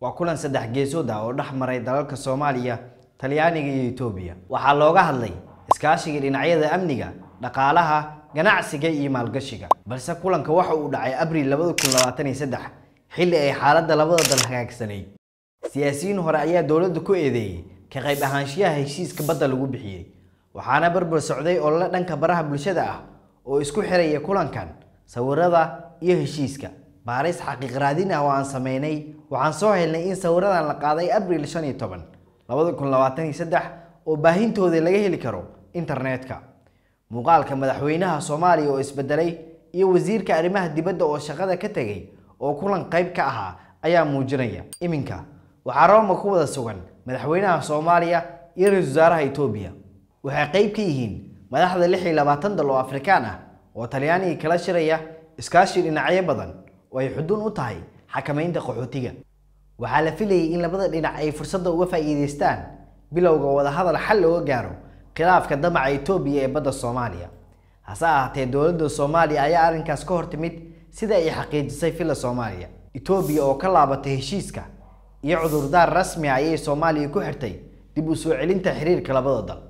waa kulan saddex geesood ah oo dhex maray dalalka soomaaliya talyaaniga iyo etoobiya waxaa looga hadlay iskaashiga dhinacyada amniga dhaqaalaha ganacsiga iyo maalgashiga balse kulanka waxa uu dhacay abriil labada kun labaatan iyo saddex xilli ay xaaladda labada dal hagaagsanayd siyaasiyiin hore ayaa dowladda ku eedeeyey ka qayb ahaanshiyaha heshiiska badda lagu bixiyey waxaana barbar socday olole dhanka baraha bulshada ah oo isku xiraya kulankan sawirada iyo heshiiska baaris xaqiiq raadin ah oo aan sameynay waxaan soo helnay in sawiradan la qaaday abriil shan iyo toban labada kun labaatan iyo saddex oo baahintooda laga heli karo internetka muuqaalka madaxweynaha soomaaliya oo isbedelay iyo wasiirka arrimaha dibadda oo shaqada ka tegay oo kulan qayb ka ahaa ayaa muujinaya iminka waxaa rooma ku wada sugan madaxweynaha soomaaliya iyo ra-iisul wasaaraha etoobiya waxay qayb ka yihiin madaxda lix iyo labaatan dal oo afrikaan ah oo talyaaniga kala shiraya iskaashi dhinacyo badan oo ay xudun u tahay xakamaynta qaxootiga waxaa la filayay in labada dhinac ay fursadda uga faa'iidaystaan bilowga wadahadal xal looga gaaro khilaafka damaca etoobiya ee badda soomaaliya hase ahaatee dowladda soomaaliya ayaa arrinkaas ka hor timid sida ay xaqiijisay filla soomaaliya etoobiya oo ka laabatay heshiiska iyo cudurdaar rasmi ah ayay soomaaliya ku xirtay dib u soo celinta xiriirka labada dal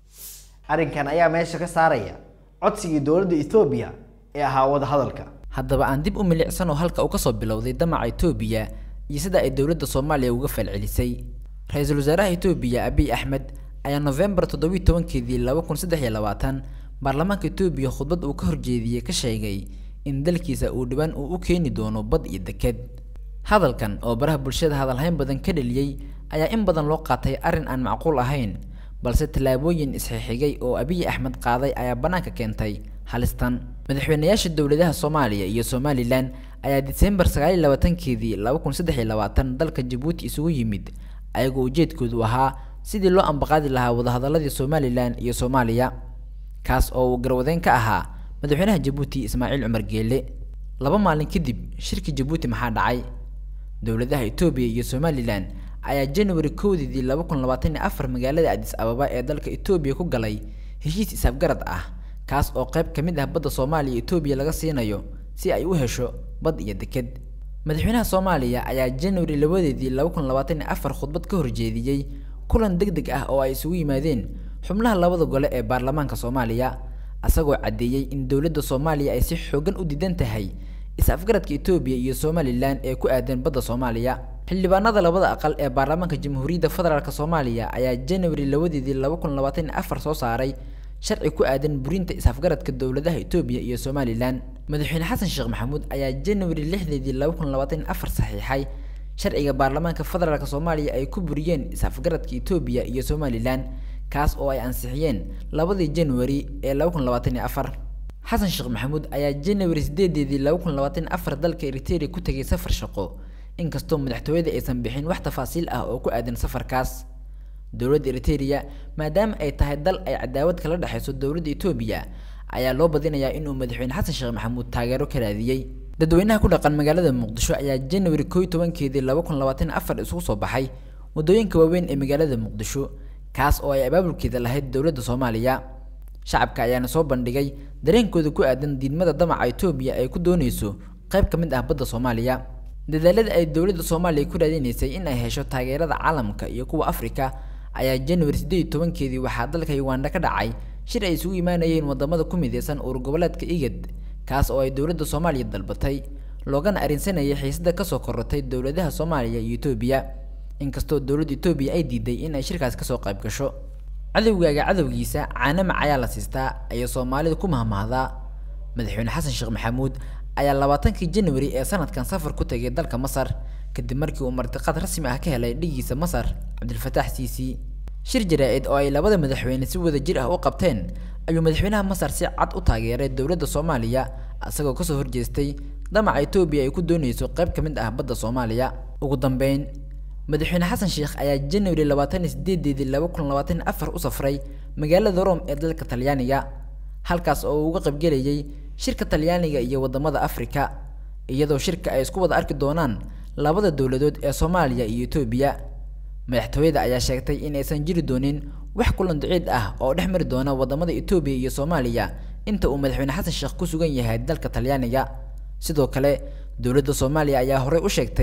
arrinkan ayaa meesha ka saaraya codsigii dowladda etoobiya ee ahaa wadahadalka haddaba aan dib u milicsano halka uu kasoo bilowday damaca etoobiya iyo sida ay dowladda soomaaliya uga falcelisay ra-iisul wasaaraha etoobiya abiy axmed ayaa nofembar toddobiyi tobankeedii laba kun saddex iyo labaatan baarlamaanka etoobiya khudbad uu ka horjeediyey ka sheegay in dalkiisa uu dhibaan uu u keeni doono bad iyo deked hadalkan oo baraha bulshada hadalhayn badan ka dheliyey ayaa in badan loo qaatay arrin aan macquul ahayn balse tallaabooyin isxixigay oo abiy axmed qaaday ayaa bannaanka keentay halistan madaxweynayaasha dowladaha soomaaliya iyo somalilan ayaa diseembar sagaal iyo labaatankeedii laba kun saddex iyo labaatan dalka jabuuti isugu yimid ayagoo ujeedkoodu ahaa sidii loo ambaqaadi lahaa wadahadaladii somalilan iyo soomaaliya kaas oo uu garwadeyn ka ahaa madaxweynaha jabuuti ismaaciil cumar geele laba maalin kadib shirkii jabuuti maxaa dhacay dowladaha etoobiya iyo somalilan ayaa january kowdeedii laba kun labaatan iyo afar magaalada adis ababa ee dalka etoobiya ku galay heshiis isafgarad ah kaas oo qayb ka mid ah badda soomaaliya etoobiya laga siinayo si ay u hesho bad iyo deked madaxweynaha soomaaliya ayaa january labadeedii laba kun labaatan iyo afar khudbad ka horjeediyey kulan deg deg ah oo ay isugu yimaadeen xubnaha labada gole ee baarlamaanka soomaaliya isagoo caddeeyey in dowladda soomaaliya ay si xoogan u diidan tahay is-afgaradka etoobiya iyo somalilan ee ku aadan badda soomaaliya xildhibaanada labada aqal ee baarlamaanka jamhuuriyadda federaalk soomaaliya ayaa january labadeedii laba kun labaatan iyo afar soo saaray sharci ku aadan burinta is-afgaradka dowladaha etoobiya iyo somalilan madaxweyne xasan sheekh maxamuud ayaa january lixdeedii laba kun labaatan iyo afar saxiixay sharciga baarlamaanka federaalk soomaaliya ay ku buriyeen is-afgaradka etoobiya iyo somalilan kaas oo ay ansixiyeen labadii january ee laba kun labaatan iyo afar xasan sheekh maxamuud ayaa january sideedeedii laba kun labaatan iyo afar dalka eriteria ku tegay safar shaqo inkastoo madaxtooyada aysan bixin wax tafaasiil ah oo ku aadan safarkaas dowladda eriteria maadaama ay tahay dal ay cadaawad kala dhexayso dowladda etoobiya ayaa loo badinayaa inuu madaxweyne xasan sheekh maxamuud taageero ka raadiyey dadweynaha ku dhaqan magaalada muqdisho ayaa january koo iyo tobankeedii laba kun labaatan afar isugu soo baxay waddooyinka waaweyn ee magaalada muqdisho kaas oo ay abaabulkeeda lahayd dowladda soomaaliya shacabka ayaana soo bandhigay dareenkooda ku aadan diidmada damaca etoobiya ay ku dooneyso qayb ka mid ah badda soomaaliya dadaalada ay dowladda soomaaliya ku raadinaysay in ay hesho taageerada caalamka iyo kuwa afrika ayaa january siddeed iyo tobankeedii waxaa dalka uganda ka dhacay shir ay isugu imaanayeen wadamada ku mideysan uur goboleedka igad kaas oo ay dowladda soomaaliya dalbatay loogana arrinsanayay xiisada kasoo korortay dowladaha soomaaliya iyo etoobiya inkastoo dowladda etoobiya ay diiday in ay shirkaas kasoo qayb gasho cadowgaaga cadowgiisa caanamac ayaa la siistaa ayay soomaalida ku mahmahdaa madaxweyne xasan sheekh maxamuud ayaa labaatankii january ee sanadkan safar ku tegay dalka masar kadib markii uu martiqaad rasmi ah ka helay dhigiisa masar cabdilfataax siisi shir jaraa-id oo ay labada madaxweyne si wada jir ah u qabteen ayuu madaxweynaha masar si cad u taageeray dowladda soomaaliya isagoo kasoo horjeestay damaca etoobiya ay ku dooneyso qayb ka mid ah badda soomaaliya ugu dambeyn madaxweyne xasan sheekh ayaa january labaatan iyo sideedeedii laba kun labaatan afar u safray magaalada rome ee dalka talyaaniga halkaas oo uu uga qaybgelayay shirka talyaaniga iyo wadamada afrika iyadoo shirka ay isku wada arki doonaan labada dowladood ee soomaaliya iyo etoobiya madaxtooyada ayaa sheegtay in aysan jiri doonin wax kulan duciid ah oo dhex mari doona wadamada etoobiya iyo soomaaliya inta uu madaxweyne xasan sheekh ku sugan yahay dalka talyaaniga sidoo kale dowladda soomaaliya ayaa horey u sheegtay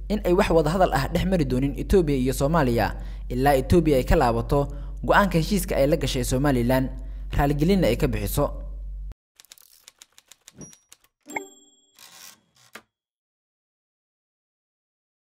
in ay wax wadahadal ah dhex mari doonin etoobiya iyo soomaaliya ilaa etoobiya ay ka laabato go-aanka heshiiska ay la gashay somalilan raaligelinna ay ka bixiso